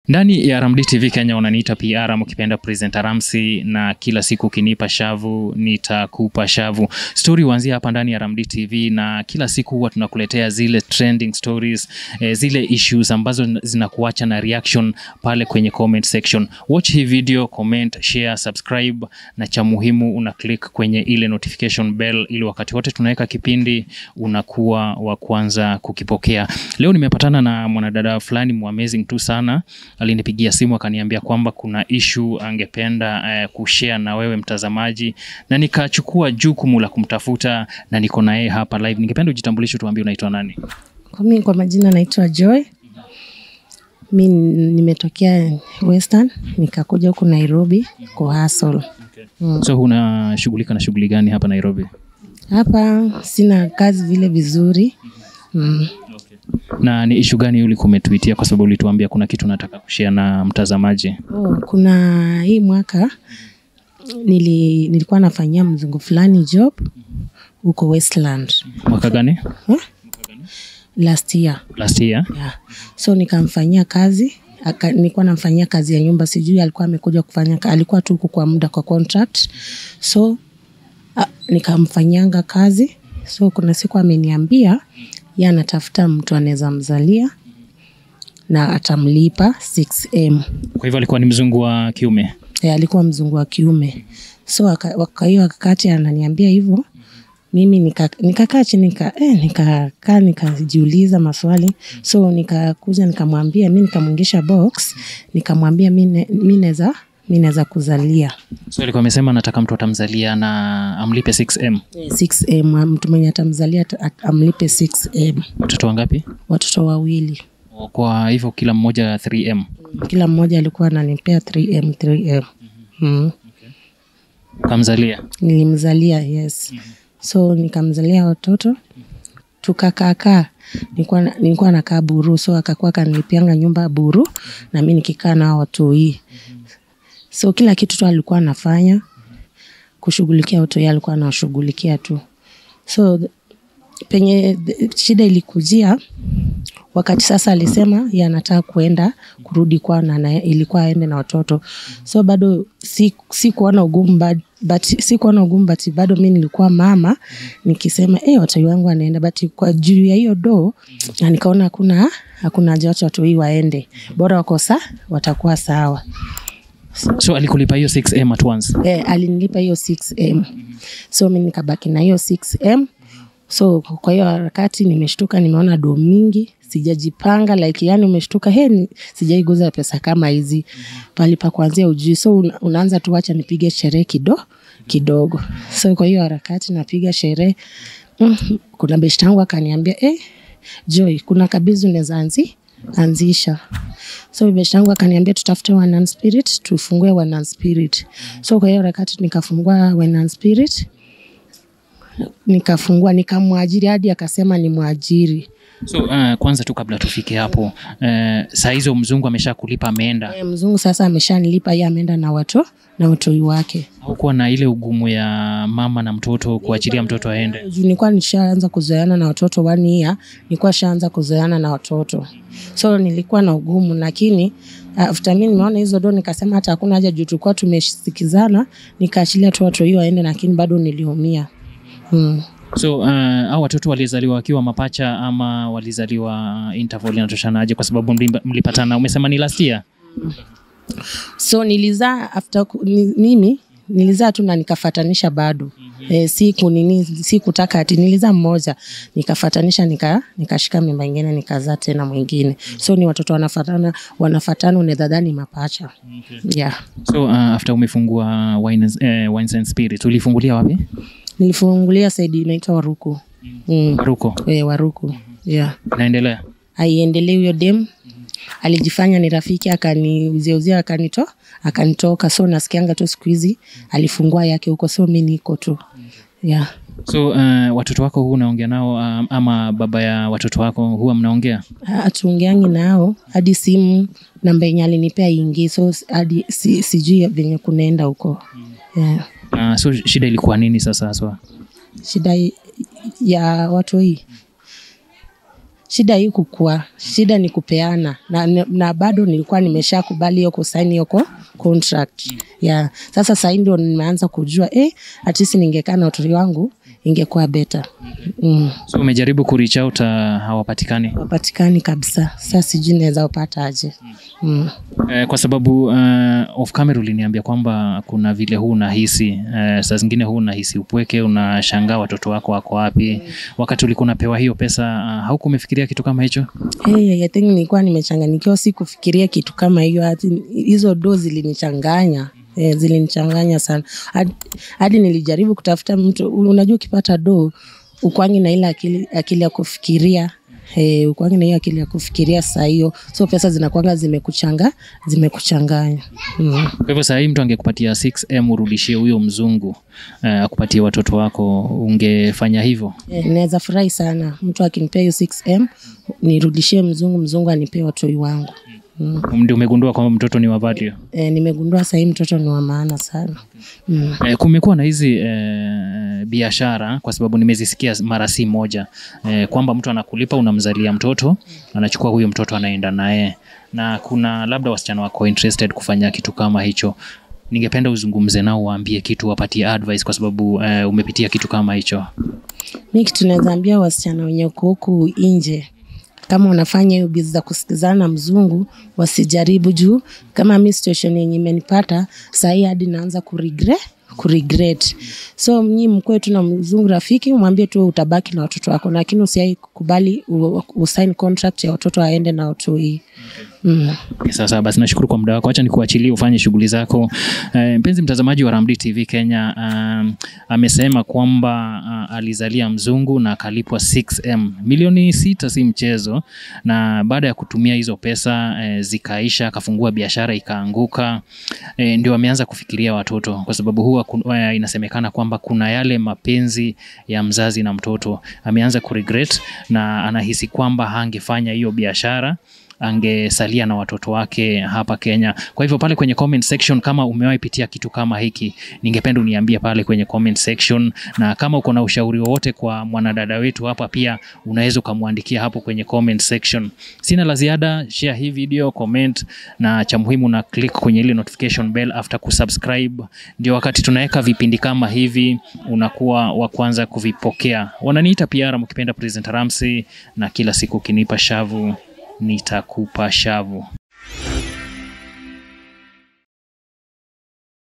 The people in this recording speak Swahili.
Ndani ya Ramdi TV Kenya unaniita PR ama ukipenda presenter Ramsi, na kila siku ukinipa shavu nitakupa shavu. Story huanzia hapa ndani ya Ramdi TV, na kila siku huwa tunakuletea zile trending stories, eh, zile issues ambazo zinakuacha na reaction pale kwenye comment section. Watch hii video, comment, share, subscribe na cha muhimu una click kwenye ile notification bell ili wakati wote tunaweka kipindi unakuwa wa kwanza kukipokea. Leo nimepatana na mwanadada fulani mu amazing tu sana alinipigia simu akaniambia kwamba kuna issue angependa eh, kushare na wewe mtazamaji, na nikachukua jukumu la kumtafuta na niko na yeye hapa live. Ningependa ujitambulishe, tuambie unaitwa nani? Kwa mimi kwa majina naitwa Joy. Mi nimetokea Western nikakuja huku Nairobi kwa hustle. So unashughulika na shughuli gani hapa Nairobi? Hapa sina kazi vile vizuri. Mm. Na ni issue gani ulikuwa umetuitia, kwa sababu ulituambia kuna kitu nataka kushare na mtazamaji? Oh, kuna hii mwaka nili, nilikuwa nafanyia mzungu fulani job huko Westland Mwaka gani? huh? last year Last year. yeah. So nikamfanyia kazi aka, nilikuwa namfanyia kazi ya nyumba, sijui alikuwa amekuja kufanya, ka- alikuwa tu huku kwa muda kwa contract, so a, nikamfanyanga kazi. So kuna siku ameniambia ye anatafuta mtu anaweza mzalia na atamlipa 6m. Kwa hivyo alikuwa ni mzungu wa kiume. E, alikuwa mzungu wa kiume, so aka- kwa hiyo wakati ananiambia hivyo mimi nika- nikakaa chini nika, eh, nikakaa nikajiuliza maswali so nikakuja nikamwambia mi nikamwingisha box nikamwambia mi ne- mi naweza mi naweza kuzalia So alikuwa amesema nataka mtu atamzalia na amlipe 6m. 6m mtu mwenye atamzalia ata- at- amlipe 6m Watoto wangapi? watoto wawili Kwa hivyo kila mmoja 3m. kila mmoja alikuwa ananipea 3m 3m mm. Ukamzalia. nilimzalia yes so nikamzalia watoto tukakaakaa nilikuwa na- nilikuwa nakaa buru so akakuwa kanilipianga nyumba buru na mi nikikaa nao watoi so kila kitu tu alikuwa anafanya kushughulikia watoi alikuwa anawashughulikia tu so th- penye th- shida ilikujia wakati sasa alisema ye anataka kuenda kurudi kwao na na- ilikuwa aende na watoto so bado si, si kuona ugumu but, but si kuona ugumu but bado mi nilikuwa mama nikisema hey, watoi wangu anaenda but kwa juu ya hiyo do na nikaona hakuna hakuna haja wacha watoi waende bora wakosa watakuwa sawa So alikulipa hiyo 6m at once. eh, alinilipa hiyo 6m so mi nikabaki na hiyo 6m so kwa hiyo harakati nimeshtuka nimeona do mingi sijajipanga like yani umeshtuka he ni- sijaiguza pesa kama hizi pali pa kuanzia ujui so una, unaanza tu wacha nipige sherehe kido kidogo so kwa hiyo harakati napiga sherehe mm, kuna beshti yangu akaniambia eh, joy kuna kabizi unaweza anzi anzisha so beshti yangu akaniambia tutafute One spirit tufungue One spirit so kwa hiyo harakati nikafungua One spirit nikafungua nikamwajiri hadi akasema ni mwajiri So uh, kwanza tu kabla tufike hapo uh, saa hizo mzungu amesha kulipa ameenda, e, mzungu sasa ameshanilipa ye ameenda na wato na watoi wake haukuwa na ile ugumu ya mama na mtoto kuachilia mtoto aende? juu nilikuwa nishaanza kuzoeana na watoto one year nilikuwa shaanza kuzoeana na watoto so nilikuwa na ugumu lakini after mi nimeona hizo do nikasema hata hakuna haja juu tulikuwa tumesikizana nikaachilia tu watu hiyo waende lakini bado niliumia mm. So uh, au watoto walizaliwa wakiwa mapacha ama walizaliwa interval inatoshanaje? Kwa sababu mlimba- mlipatana, umesema ni last year. so nilizaa after ku- ni, mimi nilizaa tu na nikafatanisha bado mm-hmm. e, siku nini sikutaka ati nilizaa mmoja nikafatanisha nika nikashika mimba ingine nikazaa tena mwingine so ni watoto wanafatana wanafatana unedhadhani mapacha okay. yeah So uh, after umefungua wines, eh, wines and spirits ulifungulia wapi? nilifungulia saidi inaitwa waruku mm. Ruko. e, waruku yeah Inaendelea. aiendelee huyo dem alijifanya ni rafiki akaniuzieuzia akanito akanitoka so nasikianga tu siku hizi alifungua yake huko so mi niko tu yeah. So uh, watoto wako huu unaongea nao um, ama baba ya watoto wako huwa mnaongea? hatuongeangi nao hadi simu namba yenye alinipea ingi so hadi si, sijui venye kunaenda huko yeah. Uh, so shida ilikuwa nini sasa haswa? shida i- ya watu hii shida hii kukua shida ni kupeana na, na bado nilikuwa nimesha kubali hiyo kusaini hiyo ko- contract yeah. sasa sahii ndio nimeanza kujua eh, at least ningekaa na watoto wangu ingekuwa beta mm. so umejaribu kureach out uh, hawapatikani wapatikani kabisa sasa sijui naweza upata aje mm. Eh, kwa sababu uh, off camera uliniambia kwamba kuna vile huu unahisi uh, saa zingine huu unahisi upweke, unashangaa watoto wako wako wapi. Wakati ulikuwa unapewa hiyo pesa uh, hauku umefikiria kitu kama hicho? Hey, I think nilikuwa nimechanganyikiwa, si kufikiria kitu kama hiyo. Hati hizo do zilinichanganya eh, zilinichanganya sana hadi, hadi nilijaribu kutafuta mtu. Unajua, ukipata do ukwangi na ile akili, akili ya kufikiria Hey, ukwangi na hiyo akili ya kufikiria saa hiyo, so pesa zinakwanga zimekuchanga zimekuchanganya mm. Kwa hivyo saa hii mtu angekupatia 6M urudishie huyo mzungu uh, akupatie watoto wako, ungefanya hivyo? Eh, naweza furahi sana mtu akinipea hiyo 6M nirudishie mzungu, mzungu anipee watoi wangu mm. Ndio umegundua kwamba mtoto ni wa value. E, nimegundua sahii mtoto ni wa maana sana mm. Eh, kumekuwa na hizi eh, biashara kwa sababu nimezisikia mara si moja eh, kwamba mtu anakulipa unamzalia mtoto anachukua huyo mtoto anaenda naye, na kuna labda wasichana wako interested kufanya kitu kama hicho. Ningependa uzungumze nao, waambie kitu, wapatie advice kwa sababu eh, umepitia kitu kama hicho. Mi kitu naweza ambia wasichana wenye uko huku nje kama wanafanya hiyo bizi za kusikizana na mzungu wasijaribu, juu kama mi situation yenye imenipata sahii hadi naanza kuregret kuregret. So mnyi mkwe tu na mzungu rafiki, mwambie tu utabaki na watoto wako, lakini usiai kubali u- usign contract ya watoto aende na watoi. Mm. Okay, Sasa basi nashukuru kwa muda wako, acha nikuachilie ufanye shughuli zako. Eh, mpenzi mtazamaji wa Ramdi TV Kenya, um, amesema kwamba uh, alizalia mzungu na akalipwa 6M milioni sita, si mchezo. Na baada ya kutumia hizo pesa eh, zikaisha, akafungua biashara ikaanguka, eh, ndio ameanza kufikiria watoto, kwa sababu huwa kun- eh, inasemekana kwamba kuna yale mapenzi ya mzazi na mtoto. Ameanza kuregret na anahisi kwamba hangefanya hiyo biashara angesalia na watoto wake hapa Kenya. Kwa hivyo pale kwenye comment section, kama umewahi pitia kitu kama hiki, ningependa uniambie pale kwenye comment section, na kama uko na ushauri wowote kwa mwanadada wetu hapa, pia unaweza ukamwandikia hapo kwenye comment section. Sina la ziada, share hii video, comment, na cha muhimu na click kwenye ile notification bell after kusubscribe, ndio wakati tunaweka vipindi kama hivi unakuwa wa kwanza kuvipokea. Wananiita PR mkipenda President Ramsey, na kila siku ukinipa shavu nitakupa shavu.